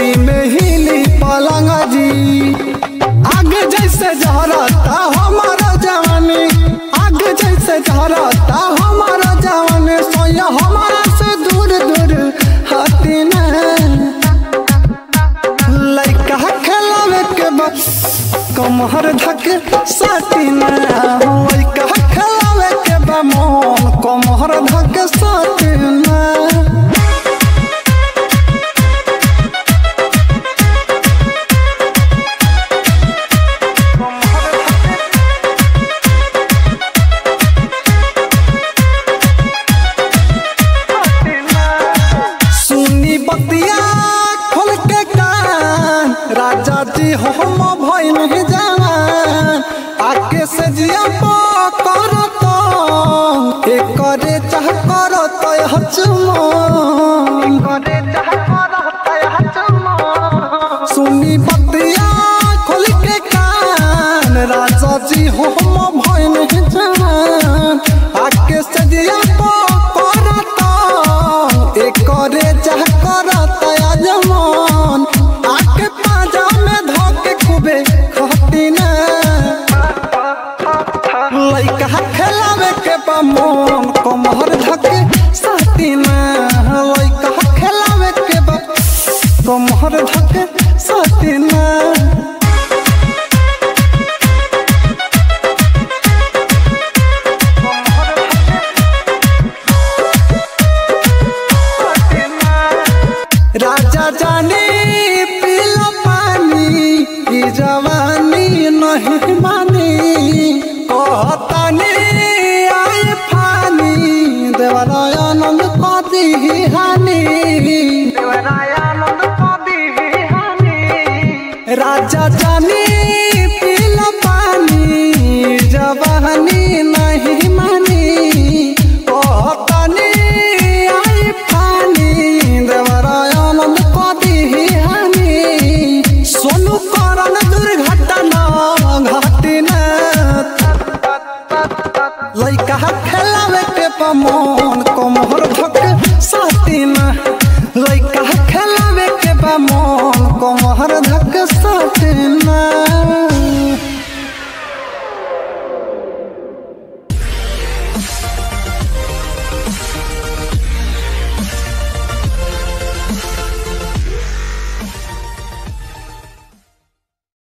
राती में हिली पलंग जी आगे जैसे जहरता हमारा जवानी आगे जैसे जहरता हमारा जवानी सोया हमारा से दूर दूर हटी न लइका खेलावे के बस कमहर धके साटी न लइका खेलावे के बा मन कमहर धके साटी न सुनी बतिया खोल के कान राजा जी हम भइल ही जवान आके से जिया कर तो एकरे चाह कर तो हचमन सुनी बतिया खोल के कान राजा जी हम भइल ही जवान आके से जिया कर तो एकरे चाह करत अजमान आके पाजा में धोके खूबे खटी ना लइका खेलावे के बा मन कमहर धके साटी ना लइका खेलावे के बा कमहर धके साटी ना राजा जाने पीला पानी ई जवानी नहीं मानी कहतानी आए फानी देवरायानंद कदी हानि राजा जाने